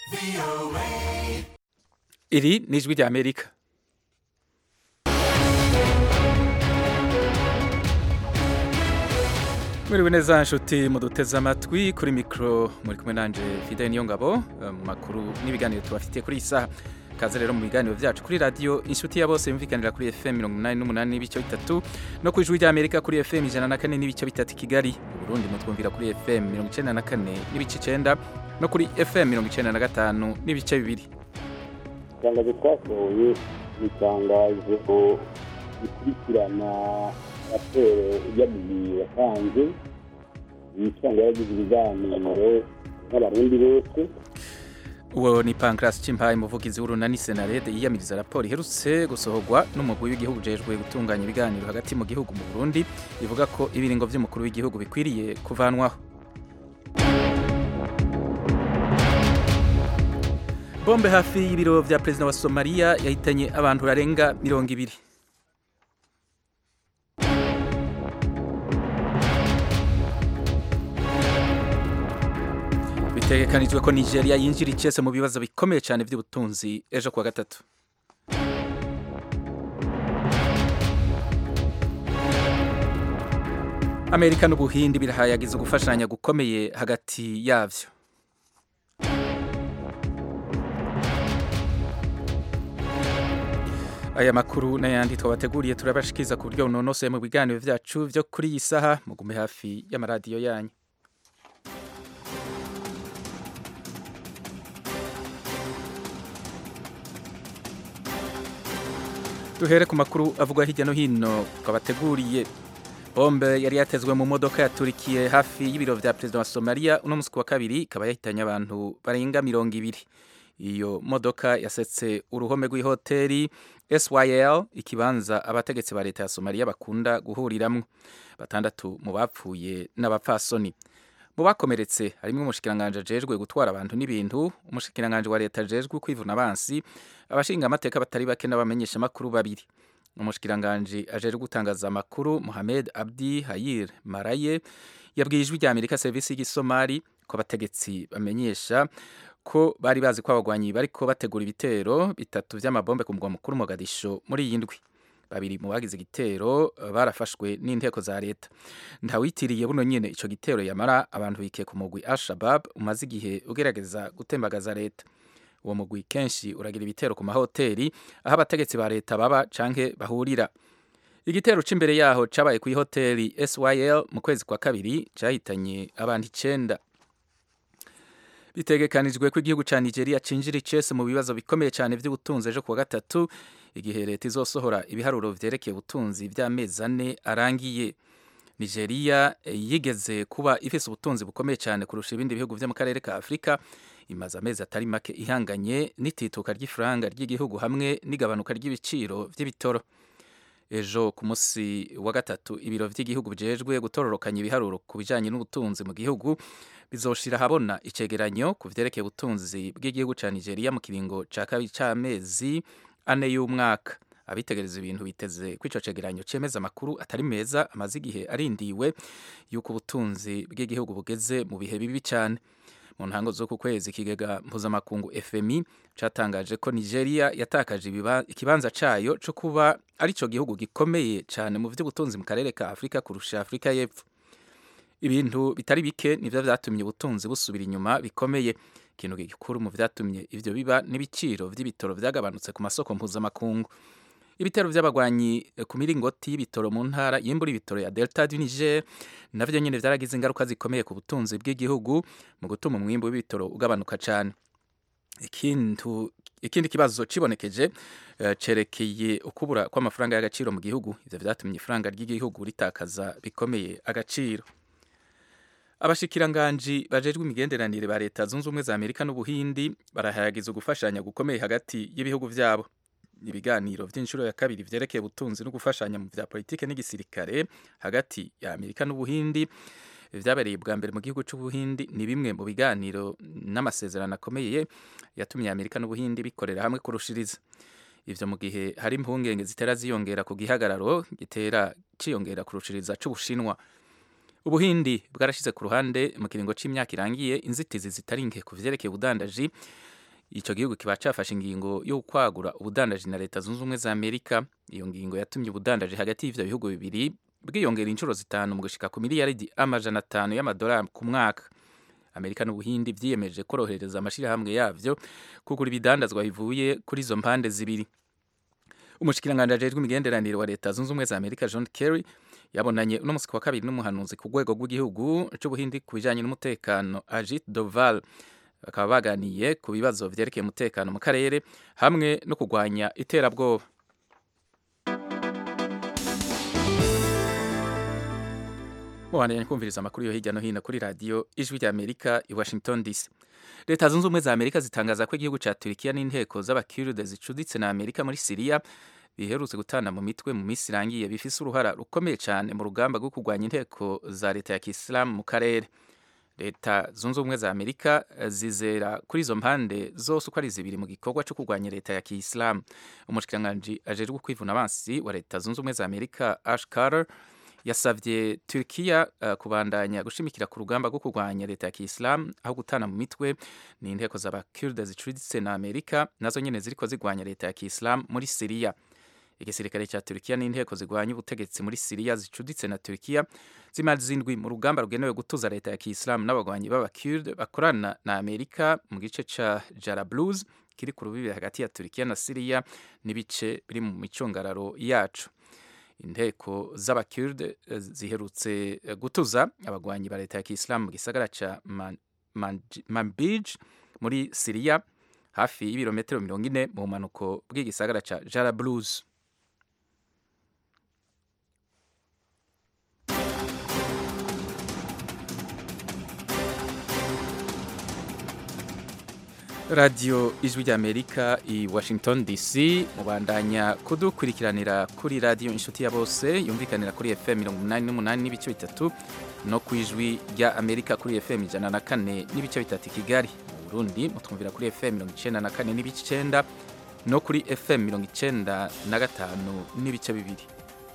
iri ni ijwi rya amerika mwiriwe neza nshuti muduteze amatwi kuri mikoro muri kumwe nanje fidele niyo ngabo mu makuru n'ibiganiro tubafitiye kuri iyi saha kaze rero mu biganiro byacu kuri radiyo inshuti ya bose yumvikanira kuri fm mirongo inani n'umunani n'ibice bitatu no ku ijwi rya amerika kuri fm ijana na kane n'ibice bitatu i kigali mu burundi mutwumvira kuri fm mirongo icenda na kane n'ibice icenda no kuri fm mirongo icenda na gatanu n'ibice bibiri itangazo twasohoye ni itangazo rikurikirana raporo y'abiri yatanze yitanga yagize ibiganiro n'abarundi bose uwo ni pancras cimpaye umuvugizi w'urunani senarede yiyamiriza raporo iherutse gusohorwa n'umugwi w'igihugu ujejwe gutunganya ibiganiro hagati mu gihugu mu burundi ivuga ko ibiringo vy'umukuru w'igihugu bikwiriye kuvanwaho bombe hafi y'ibiro vya perezida wa somaliya yahitanye abantu barenga mirongo ibiri bitegekanijwe ko nigeria yinjira icese mu bibazo bikomeye cyane by'ubutunzi ejo kuwa gatatu amerika n'ubuhindi birahayagiza gufashanya gukomeye hagati yavyo aya makuru n'ayandi twabateguriye turabashikiza ku buryo bunonosoye mu biganiro vyacu vyo kuri iyi saha mugume hafi y'amaradiyo yanyu duhere ku makuru avugwa hirya no hino twabateguriye bombe yari yatezwe mu modoka yaturikiye hafi y'ibiro vya perezida wa somaliya uno musi wa kabiri ikaba yahitanye abantu barenga mirongo ibiri iyo modoka yasetse uruhome rw'ihoteli syl ikibanza abategetsi ba leta ya somaliya bakunda guhuriramwo batandatu mu bapfuye n'abapfasoni mu bakomeretse harimo umushikiranganji ajejwe gutwara abantu n'ibintu umushikiranganji wa leta ajejwe kwivuna abansi abashinga amateka batari bake n'abamenyesha amakuru babiri umushikiranganji ajejwe gutangaza amakuru Mohamed Abdi Hayir Maraye yabwiye ijwi rya Amerika serivisi y'igisomali ko abategetsi bamenyesha ko bari bazi ko abagwanyi bariko bategura ibitero bitatu vy'amabombe ku mugwa mukuru Mogadisho muri iyi ndwi babiri mu bagize igitero barafashwe n'inteko za leta ntawitiriye buno nyene ico gitero yamara abantu bikiye ku mugwi Al-Shabaab umaze igihe ugerageza gutembagaza leta uwo mugwi kenshi uragira ibitero ku mahoteli aho abategetsi ba leta baba canke bahurira igitero c'imbere yaho cabaye ku ihoteli SYL mu kwezi kwa kabiri cahitanye abantu icenda bitegekanijwe ko igihugu ca Nigeria cinjira icese mu bibazo bikomeye cyane vy'ubutunzi ejo kuwa gatatu igihe leta izosohora ibiharuro vyerekeye ubutunzi vy'amezi ane arangiye Nigeria yigeze kuba ifise ubutunzi bukomeye cyane kurusha ibindi bihugu vyo mu karere ka Afrika imaze amezi atari make ihanganye n'itituka ry'ifaranga ry'igihugu hamwe n'igabanuka ry'ibiciro vy'ibitoro ejo ku munsi wa gatatu ibiro vy'igihugu bijejwe gutororokanya ibiharuro ku bijanye n'ubutunzi mu gihugu bizoshira habona icegeranyo ku vyerekeye ubutunzi bw'igihugu ca Nigeria mu kiringo ca kabiri c'amezi ane y'umwaka abitegereza ibintu biteze ko ico cegeranyo cemeza amakuru atari meza amaze igihe arindiwe yuko ubutunzi bw'igihugu bugeze mu bihe bibi cane mu ntango z'uku kwezi ikigega mpuzamakungu FMI catangaje ko Nigeria yatakaje ikibanza cayo co kuba arico gihugu gikomeye cane mu vy'ubutunzi mu karere ka Afrika kurusha Afrika y'Epfo ibintu bitari bike nivyo vyatumye ubutunzi busubira inyuma bikomeye ikintu gikuru mu vyatumye ivyo biba n'ibiciro vy'ibitoro vyagabanutse ku masoko mpuzamakungu ibitero vy'abagwanyi ku miringoti y'ibitoro mu ntara yimbura ibitoro ya Delta du Niger navyo nyene vyaragize ingaruka zikomeye ku butunzi bw'igihugu mu gutuma umwimbu w'ibitoro ugabanuka cane ikintu ikindi kibazo cibonekeje uh, cerekeye ukubura kw'amafaranga y'agaciro mu gihugu ivyo vyatumye ifaranga ry'igihugu ritakaza bikomeye agaciro abashikiranganji bajejwe imigenderanire ba leta zunze ubumwe za Amerika n'Ubuhindi barahayagiza gufashanya gukomeye hagati y'ibihugu vyabo ibiganiro vy'inshuro ya kabiri vyerekeye ubutunzi no gufashanya mu vya politike n'igisirikare hagati ya Amerika n'Ubuhindi vyabereye bwa mbere mu gihugu c'Ubuhindi ni bimwe mu biganiro n'amasezerano akomeye yatumye Amerika n'Ubuhindi bikorera hamwe kurushiriza ivyo mu gihe hari impungenge zitera ziyongera ku gihagararo gitera ciyongera kurushiriza c'Ubushinwa ubuhindi bwarashize ku ruhande mu kiringo c'imyaka irangiye inzitizi zitari nke ku vyerekeye ubudandaji icyo gihugu kiba cyafashe ingingo yo kwagura ubudandaji na leta zunze ubumwe za amerika iyo ngingo yatumye ubudandaji hagati y'ivyo bihugu bibiri bwiyongera inshuro zitanu mu gushika ku miliyaridi amajana atanu y'amadolari ku mwaka amerika n'ubuhindi vyiyemeje korohereza amashirahamwe yavyo kugura ibidandazwa bivuye kuri izo mpande zibiri umushikiranganji ajejwe imigenderanire wa leta zunze ubumwe za amerika john kerry yabonanye uno musi wa kabiri n'umuhanuzi ku rwego rw'igihugu c'ubuhindi ku bijanye n'umutekano ajit doval bakaba baganiye ku bibazo vyerekeye umutekano mu karere hamwe no kurwanya iterabwoba mubandanya kumviriza amakuru yo hirya no hino kuri radiyo ijwi rya amerika i washington dc leta zunze ubumwe za amerika zitangaza ko igihugu ca turikiya n'inteko z'abakiride zicuditse na amerika muri siriya biherutse gutana mu mitwe mu minsi irangiye bifise uruhara rukomeye cyane mu rugamba rwo kurwanya inteko za leta ya kisilamu mu karere leta zunze ubumwe za amerika zizera kuri izo mpande zose uko ari zibiri mu gikorwa cyo kurwanya leta ya kisilamu umushikiranganji ajejwe kwivuna abansi wa leta zunze ubumwe za amerika ash carter yasavye Turkiya uh, kubandanya gushimikira ku rugamba rwo kurwanya leta ya Kiislam aho gutana mu mitwe ni inteko z'abakurde zicuditse na Amerika nazo nyene ziriko zigwanya leta ya Kiislam muri Syria igisirikare ca Turkiya n'inteko zigwanya ubutegetsi muri Syria zicuditse na Turkiya zimaze indwi mu rugamba rugenewe gutuza leta ya Kiislam n'abagwanyi b'abakurde bakorana na Amerika mu gice ca Jarablus kiri ku rubibi hagati ya Turkiya na Syria n'ibice biri mu micungararo yacu inteko z'abakurde ziherutse gutuza abagwanyi ba leta ya Kiislamu mu gisagara ca Manbij muri Syria hafi y'ibirometero mirongo ine mu bumanuko bw'igisagara ca Jarablus radiyo ijwi ry'amerika i washington dc mubandanya kudukurikiranira kuri radiyo inshuti ya bose yumvikanira kuri fm mirongo inani n'umunani n'ibice bitatu no ku ijwi rya amerika kuri fm ijana na kane n'ibice bitatu i kigali mu burundi mutwumvira kuri fm mirongo icenda na kane n'ibice icenda no kuri fm mirongo icenda na gatanu n'ibice bibiri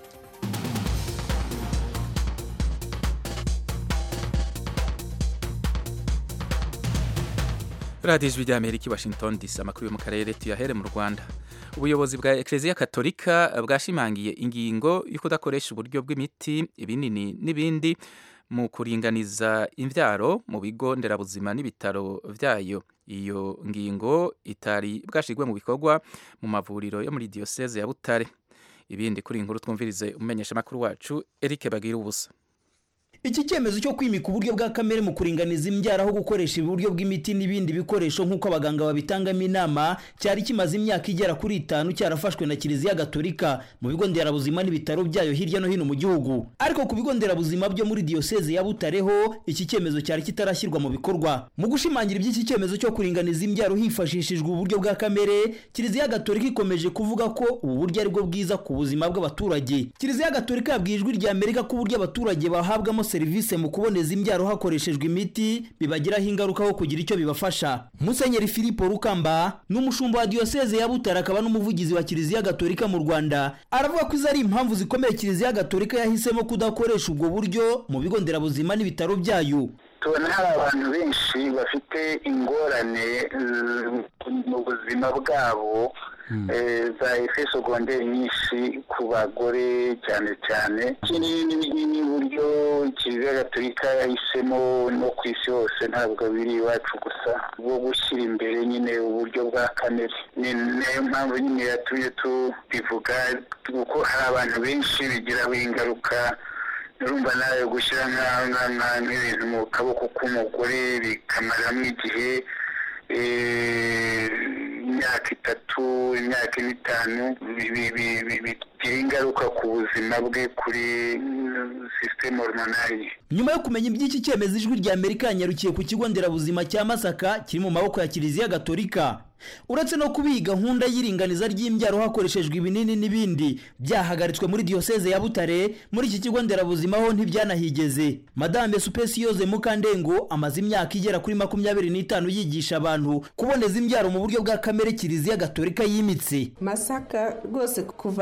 radiyo ijwi rya amerika i washington dc amakuru yo mu karere tuyahere mu rwanda ubuyobozi bwa ekereziya katolika bwashimangiye ingingo yo kudakoresha uburyo bw'imiti ibinini n'ibindi mu kuringaniza imbyaro mu bigo nderabuzima n'ibitaro byayo iyo ngingo itari bwashirwe mu bikorwa mu mavuriro yo muri diyoseze ya butare ibindi kuri inkuru twumvirize umumenyeshamakuru wacu eric bagira ubusa iki cyemezo cyo kwimika uburyo bwa kamere mu kuringaniza imbyaro aho gukoresha uburyo bw'imiti n'ibindi bikoresho nk'uko abaganga babitangamo inama cyari kimaze imyaka igera kuri itanu cyarafashwe na kiliziya gatolika mu bigo nderabuzima n'ibitaro byayo hirya no hino mu gihugu ariko ku bigo nderabuzima byo muri diyoseze ya butareho iki cyemezo cyari kitarashyirwa mu bikorwa mu gushimangira iby'iki cyemezo cyo kuringaniza imbyaro hifashishijwe uburyo bwa kamere kiliziya gatolika ikomeje kuvuga ko ubu buryo ari bwo bwiza ku buzima bw'abaturage kiliziya gatolika yabwiye ijwi rya amerika ko uburyo abaturage bahabwamo serivisi mu kuboneza imbyaro hakoreshejwe imiti bibagiraho ingaruka ho kugira icyo bibafasha musenyeri filipo rukamba ni umushumba wa diyoseze ya butare akaba n'umuvugizi wa kiliziya gatolika mu rwanda aravuga ko izo ari impamvu zikomeye kiliziya gatolika yahisemo kudakoresha ubwo buryo mu bigo nderabuzima n'ibitaro byayo tubona hari abantu benshi bafite ingorane mu buzima bwabo za efe sogonderi nyinshi ku bagore cyane cyane ikindi n'uburyo kiliziya gatolika yahisemo no ku isi hose ntabwo biri iwacu gusa bwo gushyira imbere nyine uburyo bwa kamere ni nayo mpamvu nyine yatumye tubivuga kuko hari abantu benshi bigiraho ingaruka urumva nawe gushyira nk'ibintu mu kaboko k'umugore bikamaramo igihe imyaka itatu imyaka ine itanu bigira ingaruka ku buzima bwe kuri sisiteme hormonali nyuma yo kumenya iby'iki cyemezo ijwi rya amerika yanyarukiye ku kigo nderabuzima cya masaka kiri mu maboko ya kiliziya gatolika uretse no kuba iyi gahunda y'iringaniza ry'imbyaro hakoreshejwe ibinini n'ibindi byahagaritswe muri diyoseze ya butare muri iki kigo nderabuzima ho ntibyanahigeze madame supesiyoze mukandengo amaze imyaka igera kuri makumyabiri n'itanu yigisha abantu kuboneza imbyaro mu buryo bwa kamere kiliziya gatolika yimitse masaka rwose kuva natangira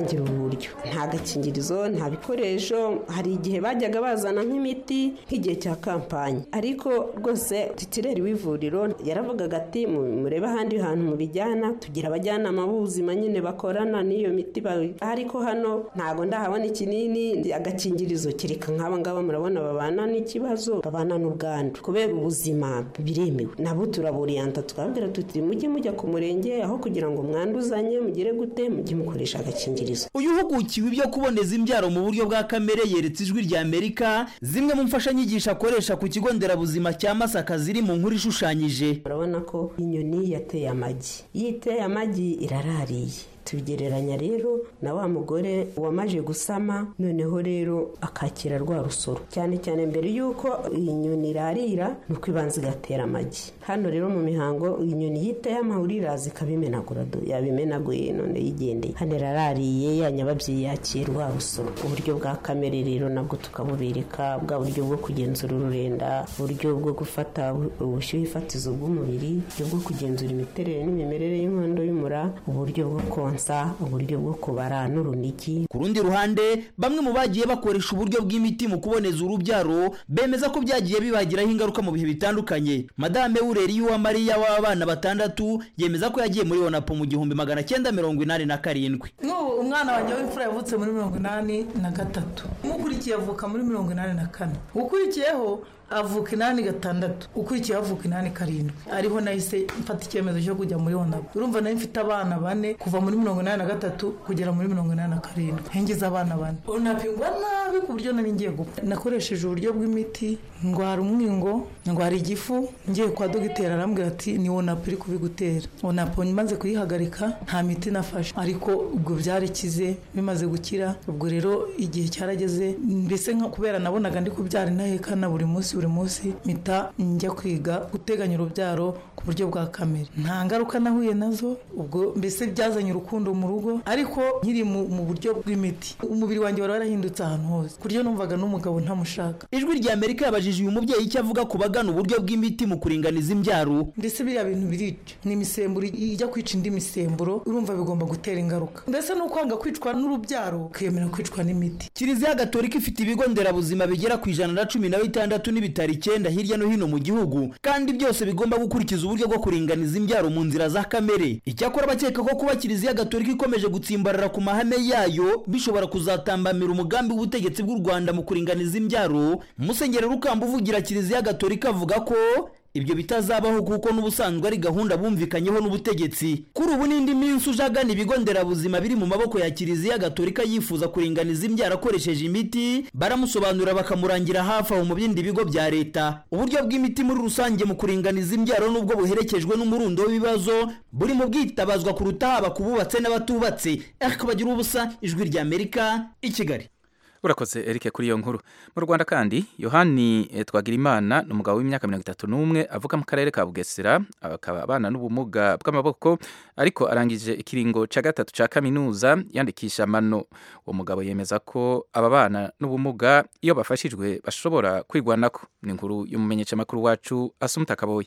gutangira ubu buryo nta gakingirizo nta bikoresho hari igihe bajyaga bazana nk'imiti nk'igihe cya kampani ariko rwose titireri w'ivuriro yaravugaga ati murebe ahandi hantu mubijyana tugira abajyanama b'ubuzima nyine bakorana n'iyo miti ariko hano ntabwo ndahabona ikinini agakingirizo kereka nk'aba ngaba murabona babana n'ikibazo babana n'ubwandu kubera ubuzima biremewe nabo turaburiyanta tukababwira tuti mujye mujya ku murenge aho kugira ngo mwanduzanye mugire gute mujye mukoresha agakingirizo uyu uhugukiwe ibyo kuboneza imbyaro mu buryo bwa kamere yeretse ijwi rya amerika zimwe mu mfashanyigisho akoresha ku kigo nderabuzima cya masaka ziri mu nkuru ishushanyije urabona ko inyoni yateye amagi iyo iteye amagi irarariye tubigereranya rero na wa mugore wamaje gusama noneho rero akakira rwa rusoro cyane cyane mbere y'uko iyi nyoni irarira ni uko ibanza igatera amagi hano rero mu mihango inyoni yitaye amahuri iraza ikabimenagura yabimenaguye none yigendeye hano irarariye ya nyababyeyi yakiye rwa rusoro uburyo bwa kamere rero nabwo tukabubereka bwa buryo bwo kugenzura ururenda uburyo bwo gufata ubushyuhe fatizo bw'umubiri uburyo bwo kugenzura imiterere n'imimerere y'inkondo y'umura uburyo bwo konsa uburyo bwo kubara n'urunigi ku rundi ruhande bamwe mu bagiye bakoresha uburyo bw'imiti mu kuboneza urubyaro bemeza ko byagiye bibagiraho ingaruka mu bihe bitandukanye madame wureri y'uwamariya w'abana batandatu yemeza ko yagiye muri onapo mu gihumbi magana cyenda mirongo inani na karindwi n'ubu umwana wanjye w'imfura yavutse muri mirongo inani na gatatu umukurikiye avuka muri mirongo inani na kane ukurikiyeho avuka inani gatandatu ukurikiyeho avuka inani karindwi ariho nahise mfata icyemezo cyo kujya muri onapu urumva nayo mfite abana bane kuva muri mirongo inani na gatatu kugera muri mirongo inani na karindwi hengize abana bane onapu ingwa nabi ku buryo nari ngiye gupfa nakoresheje uburyo bw'imiti ndwara umwingo ndwara igifu ngiye kwa dogiteri arambwira ati ni onapu iri kubigutera onapu maze kuyihagarika nta miti nafashe ariko ubwo byarikize bimaze gukira ubwo rero igihe cyarageze mbese kubera nabonaga ndi kubyara intahekana buri munsi buri munsi mpita njya kwiga guteganya urubyaro ku buryo bwa kamere nta ngaruka nahuye nazo ubwo mbese byazanye urukundo mu rugo ariko nkiri mu buryo bw'imiti umubiri wanjye wari warahindutse ahantu hose ku buryo numvaga n'umugabo ntamushaka ijwi rya amerika yabajije uyu mubyeyi icyo avuga ku bagana uburyo bw'imiti mu kuringaniza imbyaro mbese biriya bintu birica ni imisemburo ijya kwica indi misemburo urumva bigomba gutera ingaruka mbese ni ukwanga kwicwa n'urubyaro ukiyemera kwicwa n'imiti kiliziya gatolika ifite ibigo nderabuzima bigera ku ijana na cumi na bitandatu n'ibitaro icyenda hirya no hino mu gihugu kandi byose bigomba gukurikiza uburyo bwo kuringaniza imbyaro mu nzira za kamere icyakora abakeka ko kuba kiliziya gatolika ikomeje gutsimbarara ku mahame yayo bishobora kuzatambamira umugambi w'ubutegetsi bw'u rwanda mu kuringaniza imbyaro musenyeri rukamba uvugira kiliziya gatolika avuga ko ibyo bitazabaho kuko n'ubusanzwe ari gahunda bumvikanyeho n'ubutegetsi kuri ubu n'indi minsi uje agana ibigo nderabuzima biri mu maboko ya kiliziya gatolika yifuza kuringaniza imbyaro akoresheje imiti baramusobanurira bakamurangira hafi aho mu bindi bigo bya leta uburyo bw'imiti muri rusange mu kuringaniza imbyaro n'ubwo buherekejwe n'umurundo w'ibibazo buri mu bwitabazwa kuruta haba ku bubatse n'abatubatse ariko bagira ubusa ijwi rya amerika i kigali urakoze erike kuri iyo nkuru mu rwanda kandi yohani twagirimana ni umugabo w'imyaka mirongo itatu n'umwe avuka mu karere ka bugesera akaba abana n'ubumuga bw'amaboko ariko arangije ikiringo cya gatatu cya kaminuza yandikisha amano uwo mugabo yemeza ko aba bana n'ubumuga iyo bafashijwe bashobora kwirwanako ni inkuru y'umumenyeshamakuru wacu asumuta kaboye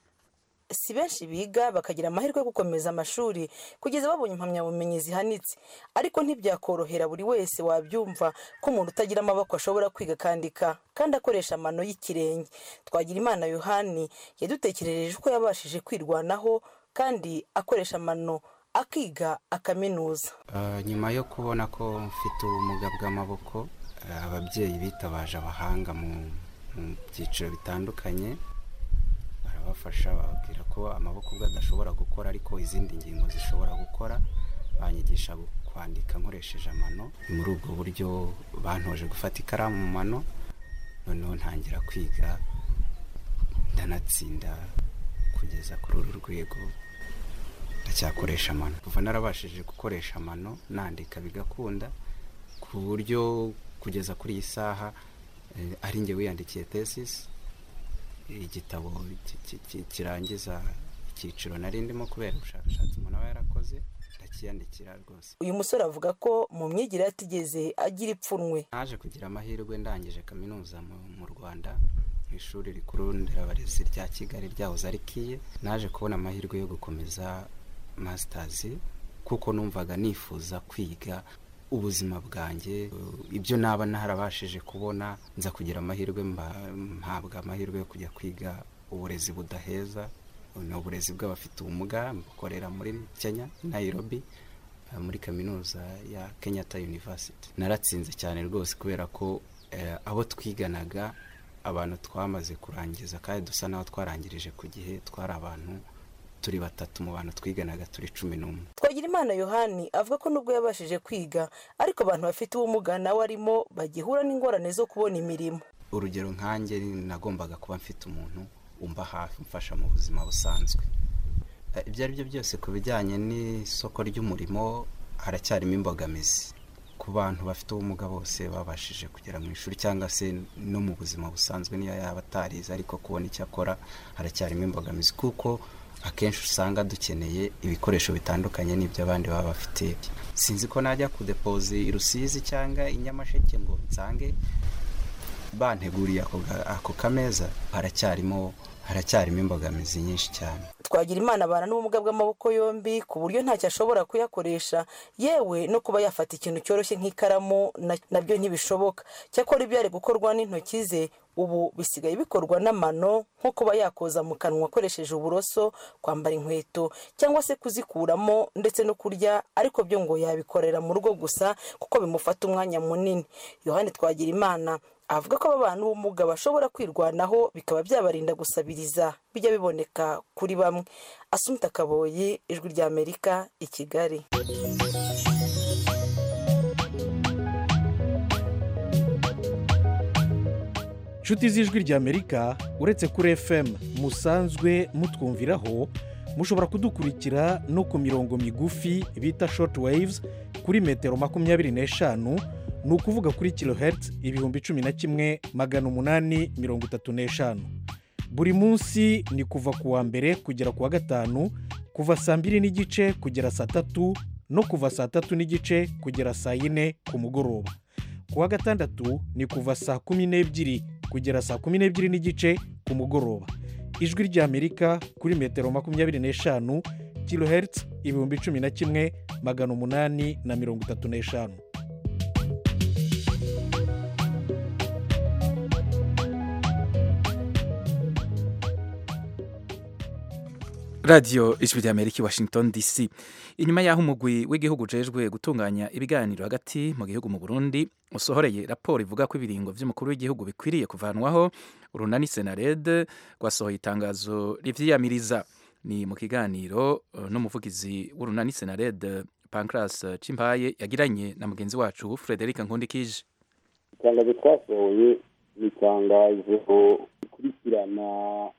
si benshi biga bakagira amahirwe yo gukomeza amashuri kugeza babonye impamyabumenyi zihanitse ariko ntibyakorohera buri wese wabyumva ko umuntu utagira amaboko ashobora kwiga akandika kandi akoresha amano y'ikirenge twagira imana yohani yadutekerereje uko yabashije kwirwanaho kandi akoresha amano akiga akaminuza nyuma yo kubona ko mfite ubumuga bw'amaboko ababyeyi bitabaje abahanga mu byiciro bitandukanye barabafasha bababwira ko amaboko ubwo adashobora gukora ariko izindi ngingo zishobora gukora banyigisha kwandika nkoresheje amano muri ubwo buryo bantoje gufata ikaramu mu mano noneho ntangira kwiga ndanatsinda kugeza kuri uru rwego ndacyakoresha amano kuva narabashije gukoresha amano nandika bigakunda ku buryo kugeza kuri iyi saha ari njye wiyandikiye tesisi igitabo kirangiza icyiciro nari ndimo kubera ubushakashatsi umuntu aba yarakoze ndakiyandikira rwose uyu musore avuga ko mu myigire yatigeze agira ipfunwe naje kugira amahirwe ndangije kaminuza mu rwanda mu ishuri rikuru nderabarezi rya kigali ryahoze ari kiye naje kubona amahirwe yo gukomeza masitazi kuko numvaga nifuza kwiga ubuzima bwanjye ibyo naba narabashije kubona nza kugira amahirwe mpabwa amahirwe yo kujya kwiga uburezi budaheza ni uburezi bw'abafite ubumuga bukorera muri kenya Nairobi muri kaminuza ya Kenyatta University naratsinze cyane rwose kubera ko abo twiganaga abantu twamaze kurangiza kandi dusa n'aho twarangirije ku gihe twari abantu turi batatu mu bantu twiganaga turi cumi n'umwe Twagirimana yohani avuga ko nubwo yabashije kwiga ariko abantu bafite ubumuga nawe arimo bagihura n'ingorane zo kubona imirimo urugero nkanjye nagombaga kuba mfite umuntu umba hafi umfasha mu buzima busanzwe ibyo ari byo byose ku bijyanye n'isoko ry'umurimo haracyarimo imbogamizi ku bantu bafite ubumuga bose babashije kugera mu ishuri cyangwa se no mu buzima busanzwe niyo yaba atarize ariko kubona icyo akora haracyarimo imbogamizi kuko akenshi usanga dukeneye ibikoresho bitandukanye n'ibyo abandi baba bafite sinzi ko najya kudepoza i rusizi cyangwa i nyamasheke ngo nsange banteguriye ako kameza haracyarimo haracyarimo imbogamizi nyinshi cyane twagira imana abana n'ubumuga bw'amaboko yombi ku buryo ntacyo ashobora kuyakoresha yewe no kuba yafata ikintu cyoroshye nk'ikaramu nabyo ntibishoboka cyakora ibyo ari gukorwa n'intoki ze ubu bisigaye bikorwa n'amano nko kuba yakoza mu kanwa akoresheje uburoso kwambara inkweto cyangwa se kuzikuramo ndetse no kurya ariko byo ngo yabikorera mu rugo gusa kuko bimufata umwanya munini yohani twagira imana avuga ko aba bantu b'ubumuga bashobora kwirwanaho bikaba byabarinda gusabiriza bijya biboneka kuri bamwe asumita kaboyi ijwi ry'amerika i kigali inshuti z'ijwi ry'amerika uretse kuri fm musanzwe mutwumviraho mushobora kudukurikira no ku mirongo migufi bita shoti wayivuzi kuri metero makumyabiri n'eshanu ni ukuvuga kuri kilohertz ibihumbi cumi na kimwe magana umunani mirongo itatu n'eshanu buri munsi ni kuva ku wa mbere kugera ku wa gatanu kuva saa mbiri n'igice kugera saa tatu no kuva saa tatu n'igice kugera saa yine ku mugoroba ku wa gatandatu ni kuva saa kumi n'ebyiri kugera saa kumi n'ebyiri n'igice ku mugoroba ijwi ry'amerika kuri metero makumyabiri n'eshanu kilohertz ibihumbi cumi na kimwe magana umunani na mirongo itatu n'eshanu radiyo ijwi ry'amerika i washington dc inyuma y'aho umugwi w'igihugu ujejwe gutunganya ibiganiro hagati mu gihugu mu burundi usohoreye raporo ivuga ko ibiringo by'umukuru w'igihugu bikwiriye kuvanwaho urunani senarede rwasohoye itangazo rivyiyamiriza ni mu kiganiro n'umuvugizi w'urunani senarede pancras cimpaye yagiranye na mugenzi wacu frederic nkundikije itangazo twasohoye ni itangazo rikurikirana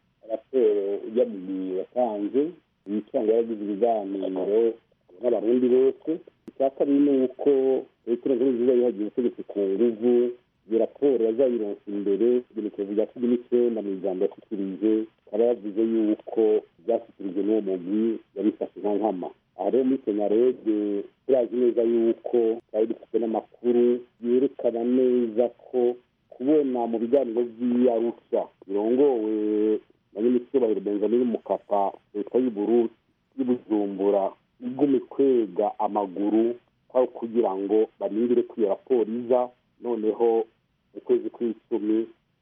raporo ujyamubiri watanze yicyanga yagize ibiganiro n'abarundi bose icya kabiri ni uko leta nkuru nziza yihagiye ubutegetsi ku nguvu iyo raporo yazayironsa imbere ibintu bya cumi n'icyenda mu ijambo yashyikirije akaba yavuze yuko byashyikirijwe n'uwo mugwi yabifashe nka nkama aha rero muri senarede turazi neza yuko twari dufite n'amakuru yerekana neza ko kubona mu biganiro by'iyarusha birongowe na nyir'icyubahiro benjamin mukapa leta y'ubururu y'ubujumbura igumye kwega amaguru aho kugira ngo barindire ko iyo raporo iza noneho mu kwezi kw'icumi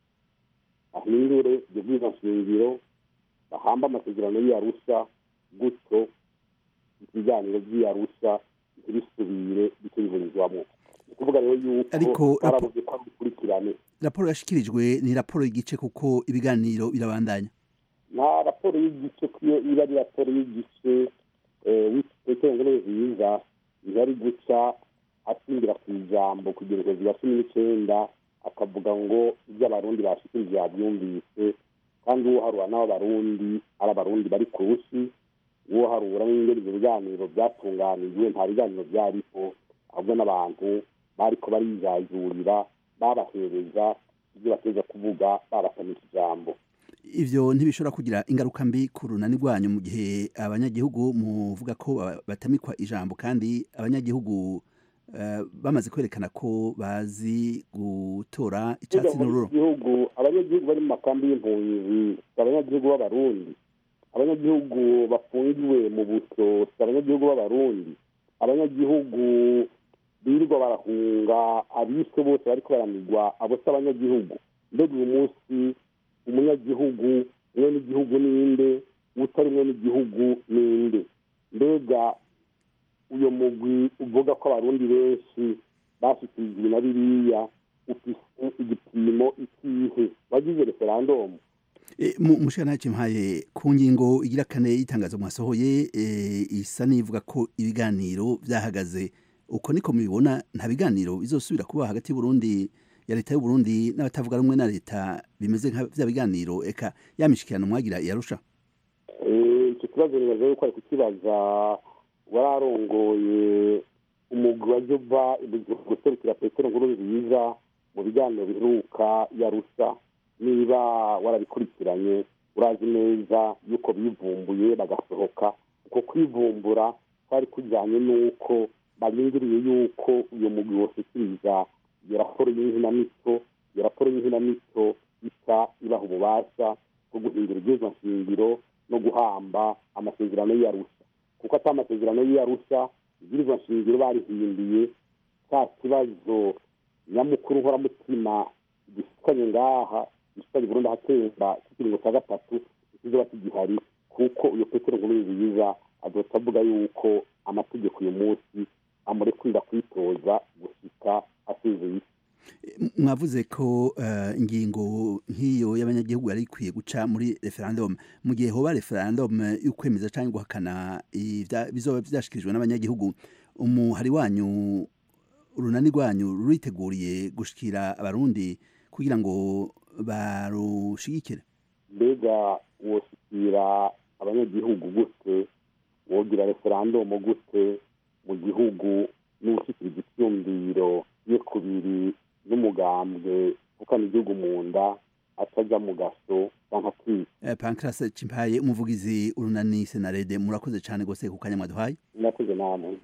bahindure ibyo bw'izashingiro bahamba amasezerano y'iyarusha gutyo ibiganiro by'iyarusha ntibisubire bikurikirizwamo ni ukuvuga rero yuko barabuze ko bikurikirane raporo yashyikirijwe ni raporo y'igice kuko ibiganiro birabandanya nta raporo y'igice iyo iba ari raporo y'igice w'icyongereza nziza ihari guca atsindira ku ijambo kugira ngo ziba cumi n'icyenda akavuga ngo ibyo abarundi bashikirije yabyumvise kandi uwo harura n'abarundi ari abarundi bari ku rusi uwo harura n'ingeri ibyo biganiro byatunganijwe nta biganiro byariho ahubwo n'abantu bariko barijajurira babahereza ibyo bateza kuvuga babatamika ijambo ivyo ntibishobora kugira ingaruka mbi ku runani rwanyu mu gihe abanyagihugu muvuga ko batamikwa ijambo kandi abanyagihugu bamaze kwerekana ko bazi gutora icyatsi n'ururo abanyagihugu bari mu makambi y'impunzi abanyagihugu b'abarundi abanyagihugu bafungiwe mu buso si abanyagihugu b'abarundi abanyagihugu birirwa barahunga abishwe bose bariko baranigwa abo si abanyagihugu mbega uyu munsi umunyagihugu umwe n'igihugu ninde utari umwe n'igihugu ninde mbega uyo mugwi uvuga ko abarundi benshi bashyikirijwe ibi na biriya ufise igipimo ikihe wagize referandumu mushana mpaye ku ngingo igira kane y'itangazo mwasohoye isa n'ivuga ko ibiganiro byahagaze uko niko mubibona nta biganiro bizosubira kuba hagati y'uburundi ya leta y'uburundi n'abatavuga rumwe na leta bimeze nka bya biganiro eka yamishikirano mwagira yarusha icyo kibazo nibaza yuko ari kukibaza wararongoye umugwi wa jova guserukira petero nkuru nziza mu biganiro biheruka yarusha niba warabikurikiranye urazi neza yuko bivumbuye bagasohoka uko kwivumbura kwari kujyanye n'uko barindiriye yuko uyu mugwi woshyikiriza iyo raporo y'inkinamico iyo raporo y'inkinamico isa ibaha ububasha bwo guhindura ibyizwa nshingiro no guhamba amasezerano y'iyarusha kuko atari amasezerano y'iyarusha ibwirizwa nshingiro barihinduye cya kibazo nyamukuru nkoramutima gifitanye ngaha gifitanye burundu ahatemba cy'ikiringo cya gatatu kizoba kigihari kuko uyu petero nkuru nziza azoca avuga yuko amategeko uyu munsi amurekurira kwitoza gushika asezeye mwavuze ko ingingo nk'iyo y'abanyagihugu yari ikwiye guca muri referendum mu gihe hoba referendum yo kwemeza cyangwa guhakana bizoba byashyikirijwe n'abanyagihugu umuhari wanyu urunani rwanyu ruriteguriye gushikira abarundi kugira ngo barushigikire mbega woshikira abanyagihugu gute wogira referendum gute mu gihugu n'ushikiriza icyumviro ye kubiri n'umugambwe ukana igihugu mu nda atajya mu gaso cyangwa kwiga pankarasi cimpaye umuvugizi urunani senarede murakoze cyane rwose ku kanya mwaduhaye murakoze namwe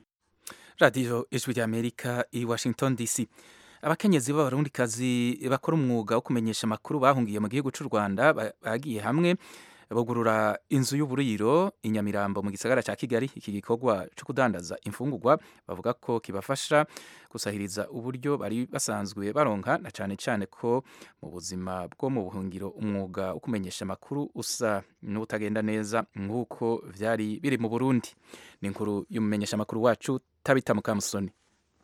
radiyo ijwi ry'amerika i washington dc abakenyezi b'abarundikazi bakora umwuga wo kumenyesha amakuru bahungiye mu gihugu cy'u rwanda bagiye hamwe bugurura inzu y'uburiro i nyamirambo mu gisagara cya kigali iki gikorwa cyo kudandaza imfungurwa bavuga ko kibafasha gusahiriza uburyo bari basanzwe baronka na cyane cyane ko mu buzima bwo mu buhungiro umwuga wo kumenyesha amakuru usa n'utagenda neza nk'uko byari biri mu burundi ni inkuru y'umumenyesha amakuru wacu tabita mukamusoni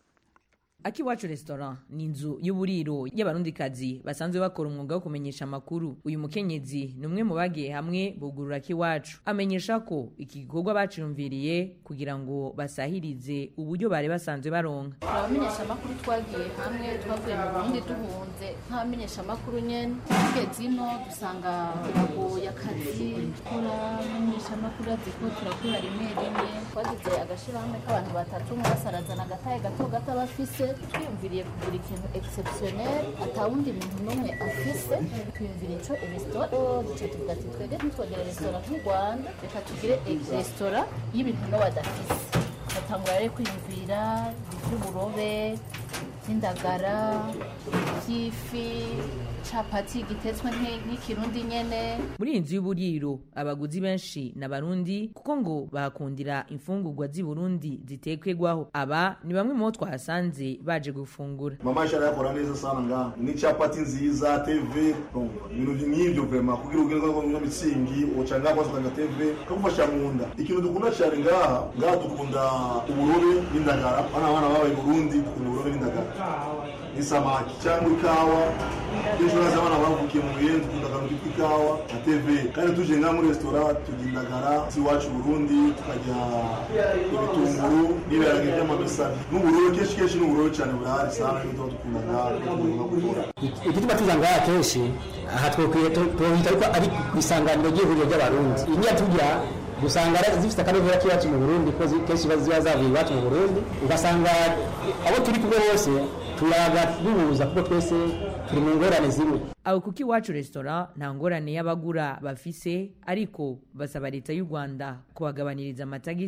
akiwacu restaurant ni inzu y'uburiro y'abarundikazi basanzwe bakora umwuga wo kumenyesha amakuru uyu mukenyezi ni umwe mu bagiye hamwe bugurura akiwacu amenyesha ko iki gikorwa baciyumviriye kugira ngo basahirize uburyo bari basanzwe baronka abamenyesha amakuru twagiye hamwe twavuye mu burundi duhunze nk'abamenyesha amakuru nyene tugeze ino dusanga bagoye akazi turamenyesha amakuru azi ko turakora rimwe rimwe twagize agashirahamwe k'abantu batatu umwe basarazana agataye gato gato bafise twiyumviriye kugura ikintu exceptionnel atawundi muntu n'umwe afise twiyumviriye ico resitora duca tuvuga ati twebwe ntitwogere resitora nk'u rwanda reka tugire resitora y'ibintu no badafise batangura rero kwiyumvira ivy'uburobe vy'indagara vy'ifi capati gitetswe nk'ikirundi nyene muri iyi nzu y'uburiro abaguzi benshi ni abarundi kuko ngo bahakundira imfungurwa z'i burundi zitekwegwaho aba ni bamwe mu bo twahasanze baje gufungura mama ishara yakora neza sana nga ni capati nziza tv ibintu nk'ivyo vrema kugira ugire ngo mitsingi uca ngaho wasanga tv kagufasha mu nda ikintu dukunda cyane ngaha ngaha dukunda uburobe n'indagara bana bana babaye burundi dukunda uburobe n'indagara n'isamaki cyangwa ikawa kenshi uraza abana bavukiye mu biyenzi dukunda akantu kitwa ikawa na tv kandi tuje ngaha muri resitora turya indagara z'iwacu burundi tukarya ibitunguru n'ibiharage by'amabisari n'uburobe kenshi kenshi n'uburobe cyane burahari sana n'ibyo dukunda ngaha tugomba gukora igituma tuza ngaha kenshi aha twokwiye tuhita ariko ari ku isanganiro ry'ihuriro ry'abarundi iyi niyo tujya usanga zifite akanovera k'iwacu mu burundi ko kenshi ziba zavuye iwacu mu burundi ugasanga abo turi kumwe bose turaga duhuza kuko twese turi mu ngorane zimwe aho kuko iwacu resitora nta ngorane y'abagura bafise ariko basaba leta y'u rwanda kubagabaniriza amatagisi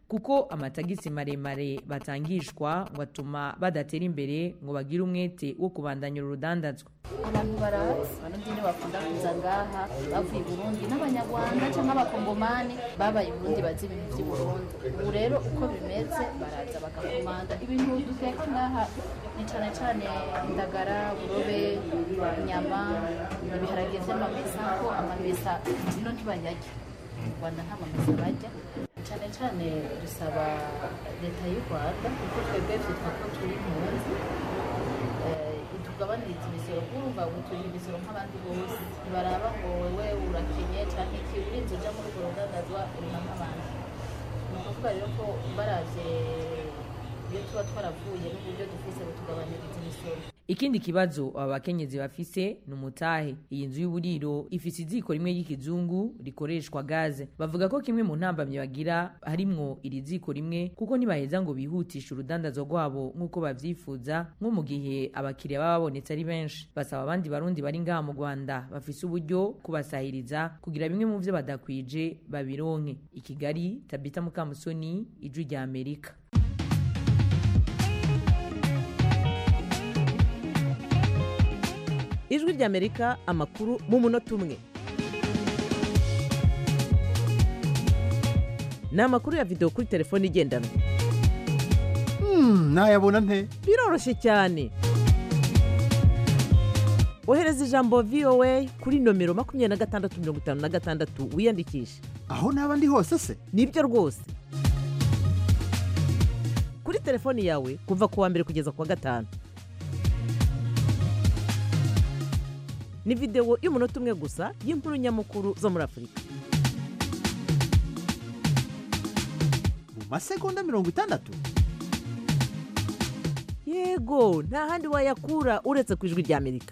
kuko amatagisi maremare batangishwa ngo atuma badatera imbere ngo bagire umwete wo kubandanya urudandazwa abantu barazi abarundi nibo bakunda kuza ngaha bavuye i burundi n'abanyarwanda cyangwa abakongomani babaye i burundi bazi ibintu by'i burundi ubu rero uko bimeze baraza bagakomanda ibintu duteka ngaha ni cyane cyane indagara burobe inyama ibiharage by'amamesa ko amamesa ino ntibayarya mu rwanda nta mamesa barya cyane cyane dusaba leta y'u rwanda kuko twebwe byitwa ko turi impunzi tugabaniriza imisoro urumva ngo turi imisoro nk'abandi bose ntibaraba ngo wowe urakenye cyangwa iki urinze ujya muri urwo rudandazwa urima nk'abandi ni ukuvuga rero ko baravye iyo tuba twaravuye n'uburyo dufise butugabaniriza imisoro ikindi kibazo aba bakenyezi bafise ni umutahe iyi nzu y'uburiro ifise iziko rimwe ry'ikizungu rikoreshwa gaze bavuga ko kimwe mu ntambamyi bagira harimwo iri ziko rimwe kuko ntibaheza ngo bihutishe urudandazo rwabo nk'uko bavyifuza nko mu gihe abakiriya baba babonetse ari benshi basaba abandi barundi bari ngaha mu rwanda bafise uburyo kubasahiriza kugira bimwe mu vyo badakwije babironke i kigali tabita mukamusoni ijwi rya amerika ijwi ry'amerika amakuru mu munota umwe ni amakuru ya videwo kuri telefone igendanwa nayabona nte biroroshye cyane ohereza ijambo voa kuri nomero makumyabiri na gatandatu mirongo itanu na gatandatu wiyandikishe aho naba ndi hose se nibyo rwose kuri telefoni yawe kuva ku wa mbere kugeza ku wa gatanu ni videwo y'umunota umwe gusa y'inkuru nyamukuru zo muri afurika mu masegonda mirongo itandatu yego nta handi wayakura uretse ku ijwi rya amerika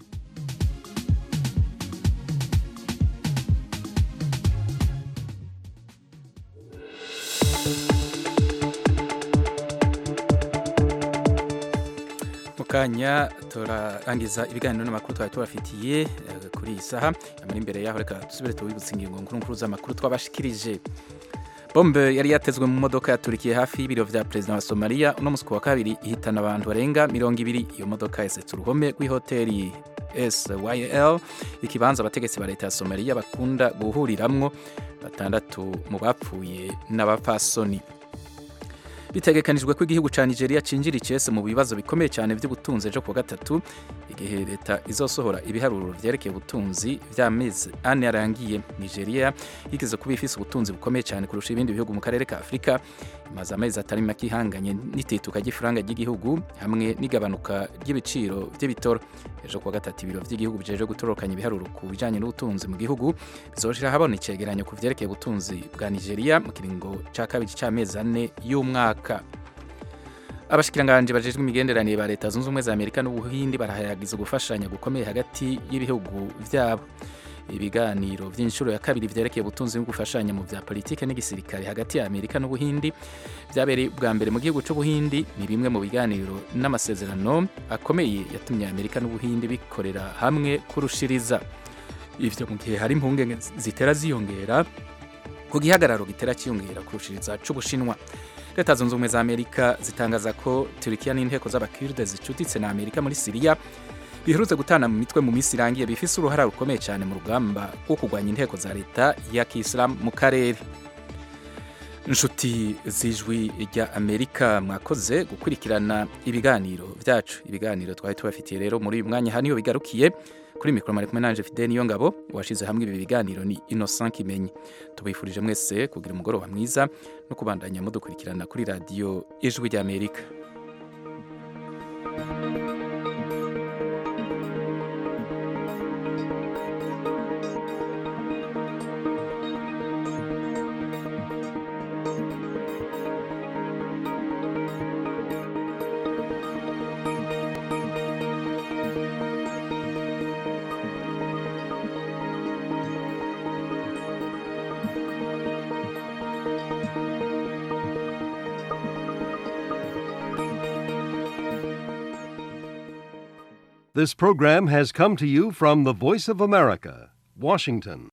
mu kanya turarangiza ibiganiro n'amakuru twari tubafitiye eh, kuri iyi saha amara imbere yaho reka dusubire tubibutse ingingo nkuru nkuru z'amakuru twabashikirije bombe yari yatezwe mu modoka yaturikiye hafi y'ibiro vya perezida wa somaliya uno musi ku wa kabiri ihitana abantu barenga mirongo ibiri iyo modoka yasetse uruhome rw'ihoteli syl ikibanza abategetsi ba leta ya somaliya bakunda guhuriramwo batandatu mu bapfuye n'abapfasoni bitegekanijwe ko igihugu cya nigeria cinjira icese mu bibazo bikomeye cyane by'ubutunzi ejo kuwa gatatu igihe leta izosohora ibiharuro vyerekeye ubutunzi vy'amezi ane yarangiye nigeria yigeze kuba ifise ubutunzi bukomeye cyane kurusha ibindi bihugu mu karere ka afurika imaze amezi atari make ihanganye n'itituka ry'ifaranga ry'igihugu hamwe n'igabanuka ry'ibiciro by'ibitoro ejo kuwa gatatu ibiro vy'igihugu bijeje gutorokanya ibiharuro ku bijanye n'ubutunzi mu gihugu bizoshira habona icegeranyo ku vyerekeye ubutunzi bwa nigeria mu kiringo ca kabiri c'amezi ane y'umwaka abashikiranganje bajejwe imigenderanire ba leta zunze ubumwe za amerika n'ubuhindi barahayagiza gufashanya gukomeye hagati y'ibihugu vyabo ibiganiro vy'inshuro ya kabiri vyerekeye ubutunzi no gufashanya mu vya politike n'igisirikare hagati ya amerika n'ubuhindi vyabereye bwa mbere mu gihugu c'ubuhindi ni bimwe mu biganiro n'amasezerano akomeye yatumye amerika n'ubuhindi bikorera hamwe kurushiriza ivyo mu gihe hari impungenge zitera ziyongera ku gihagararo gitera cyiyongera kurushiriza c'ubushinwa leta zunze ubumwe za amerika zitangaza ko turikiya n'inteko z'abakirde zicuditse na amerika muri siriya biherutse gutana mu mitwe mu minsi irangiye bifise uruhara rukomeye cyane mu rugamba rwo kurwanya inteko za leta ya kisilamu mu karere inshuti z'ijwi rya amerika mwakoze gukurikirana ibiganiro byacu ibiganiro twari tubafitiye rero muri uyu mwanya haniyo bigarukiye kuri mikoro mari kumwe nanje fide niyo ngabo washize hamwe ibi biganiro ni innocent kimenyi tubifurije mwese kugira umugoroba mwiza no kubandanya mudukurikirana kuri radiyo ijwi rya amerika This program has come to you from the Voice of America, Washington.